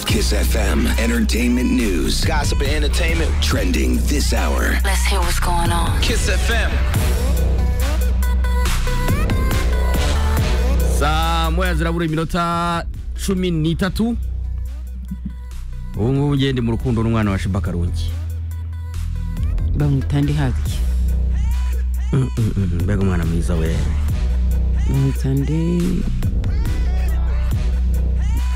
Kiss FM entertainment news, Gossip and entertainment. trending this hour. Let's hear what's going on. Kiss FM. saa moya zirabura iminota cumi n'itatu ubu ngubu ngende mu rukundo n'umwana wa Sheebah Karungi bamwita ndihabye Mm, mm, mm, mbega umwana mwiza we bamwita ndi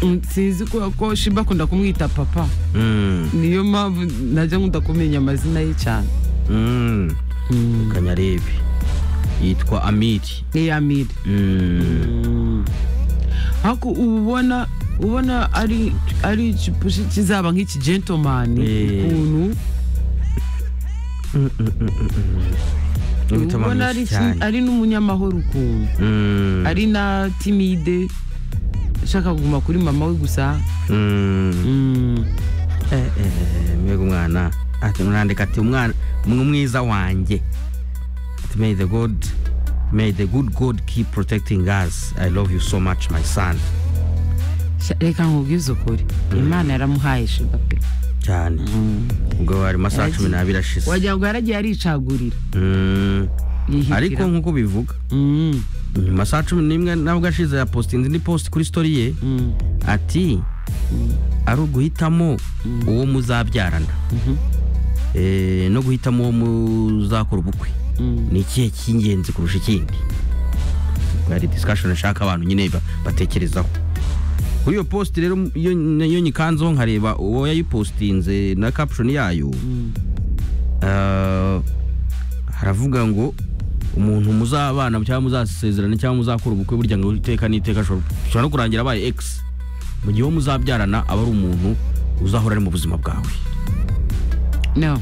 Mm, sinzi kubera ko shiba akunda kumwita papa Mm, niyo mpamvu najya nkunda kumenya amazina ye cyane mm, kanyarebe yitwa amiri ni yamire Mm, ariko uba ubona ubona ari ari igipushi kizaba nk'iki gentomani Eh. ukuntu n'imitima uba ubona ari myinshi iki- cyane ari n'umunyamahoro ukuntu Mm, ari na timide ashaka kuguma kuri mama we gusa mm, Mm. eh, eh, mbega umwana ati murandika ati umwana umwe mwiza wanjye ati may the god may the good god keep protecting us i love you so much my son Sha- reka nkubwize ukuri imana yaramuhaye shiba pe cyane ubwo hari amasaha cumi n'abiri ashize wagira ngo yaragiye aricagurira Mm, yihitira. ariko nk'uko bivuga Mm, nyuma saa cumi n'imwe nabwo ashize yapostinze indi post kuri story ye mm, ati ari uguhitamo uwo muzabyarana Eh, no guhitamo uwo muzakora ubukwe mm. ni ikihe cy'ingenzi kurusha ikindi ubwo hari discussion ashaka abantu nyine ba- batekerezaho kuri iyo post rero iyo nayo nyikanzeho nkareba uwo yayipostinze na caption yayo Ah, haravuga ngo umuntu muzabana cyangwa muzasezerana cyangwa muzakora ubukwe burya ngo iteka n'iteka ashobora ashobora no kurangira abaye ex mu gihe uwo muzabyarana aba ari umuntu uzahora ari mu buzima bwawe no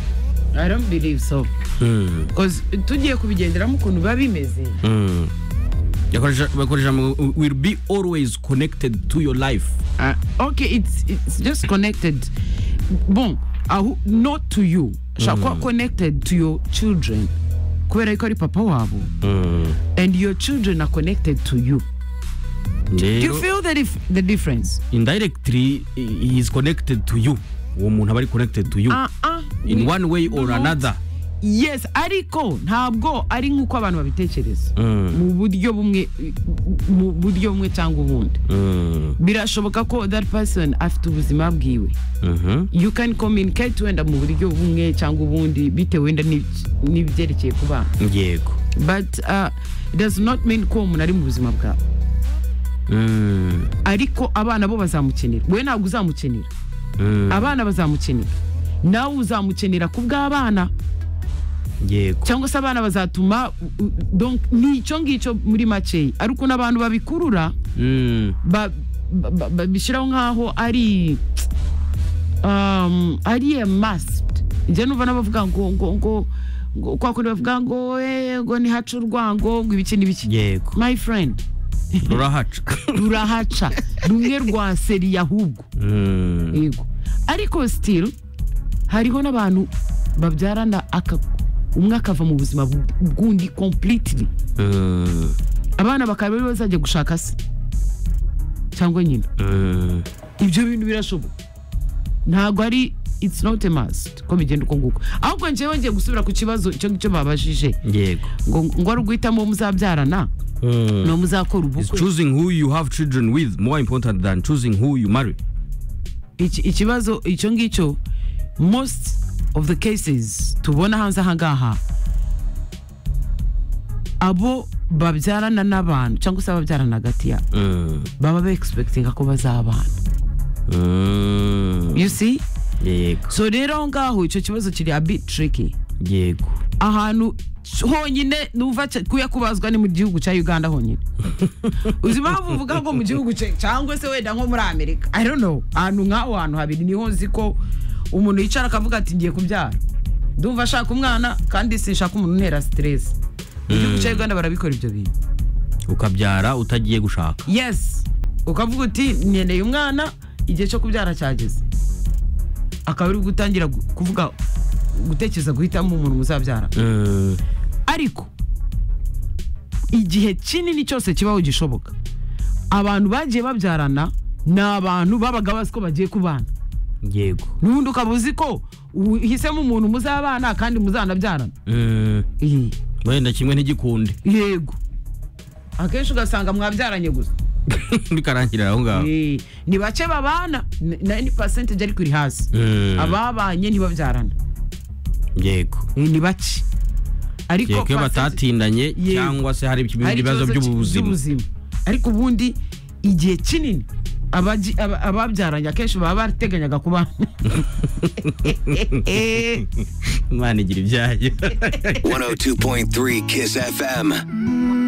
i don't believe so Mm, Cause tugiye kubigenderamo ukuntu biba bimeze mm. Yakoresha- bakoresha ngo will be always connected to your life Ah, okay it's, it's just connected bon aho not to you ashobora kuba connected to your children kubera yuko ari papa wabo and your children are connected to you do you rero feel the, dif the difference indirectly he is connected to you uwo muntu aba ari connected to you uh -uh. in one way or another yes ariko ntabwo ari nk'uko abantu babitekereza Mm, mu buryo bumwe mu buryo bumwe cyangwa ubundi mm, birashoboka ko that person afite ubuzima bwiwe mhm, you can communicate wenda mu buryo bumwe cyangwa ubundi bitewe wenda n'ibye- n'ibyerekeye ku bana yego but uh, it does not mean ko uwo muntu ari mu buzima bwawe Mm, ariko abana bo bazamukenera wowe ntabwo uzamukenera mm, abana bazamukenera nawe uzamukenera ku bw'abana yego cyangwa se abana bazatuma u- u- donc ni icyo ngicyo muri makeya ari ukuntu abantu babikurura Mm, ba- ba- ba- babishyiraho nk'aho ari um, ari a must njya numva n'abavuga ngo ngo ngo ngo kwa kundi bavuga ngo eh, ngo ntihace urwango ngo ibiki n'ibiki yego my friend rurahaca rurahaca rumwe rwa seri ahubwo Mm, yego ariko still hariho n'abantu babyarana aka- umwe akava mu buzima bw- bw'undi completely mm, abana bakaba aribo bazajya gushaka se cyangwa nyina mm, ibyo bintu birashoboka ntabwo ari it's not a must ko bigenda uko nguko ahubwo njyewe ngiye gusubira ku kibazo icyo ngicyo babajije yego ngo ngo ari uguhitamo uwo muzabyarana Mm. n'uwo muzakora Is ubukwe choosing who you have children with more important than choosing who you marry Iki- ikibazo icyo ngicyo most of the cases tubona hanze aha ngaha abo babyarana n'abantu cyangwa se ababyarana hagati yabo Mm, baba bekispektinga ko bazabana mm, you see yego so rero aho ngaho icyo kibazo kiri a bit tricky yego ahantu honyine numva ce- kuya kubazwa ni mu gihugu cya uganda honyine uzi impamvu uvuga ngo mu gihugu cya- cyangwa se wenda nko muri amerika i don't know ahantu nk'aho hantu habiri niho nzi ko umuntu yicara akavuga ati ngiye kubyara ndumva ashaka umwana kandi sinshaka umuntu untera stress mu gihugu cya uganda barabikora ibyo bintu ukabyara utagiye gushaka yes ukavuga uti nkeneye umwana igihe cyo kubyara cyageze akaba ari gutangira gu- kuvuga gutekereza guhitamo umuntu muzabyara Mm, ariko igihe kinini cyose kibaho gishoboka abantu bagiye babyarana ni abantu babaga bazi ko bagiye kubana yego n'ubundi ukaba uzi ko uhisemo umuntu muzabana kandi muzanabyarana Mm, Eh, wenda kimwe ntigikunde yego akenshi ugasanga mwabyaranye gusa bikarangirira aho ngaho Eh, ni bake babana ni- na ni percentage ariko iri hasi Mm, ababanye ntibabyarana yego Eh, ni bake ariko yego iyo percentage- batatindanye Yego. cyangwa se hari hari ibibazo by'ubuzima ariko ubundi igihe kinini abagi- aba- ababyaranye akenshi baba barateganyaga kubana imana igira ibyayo 102.3 Kiss FM.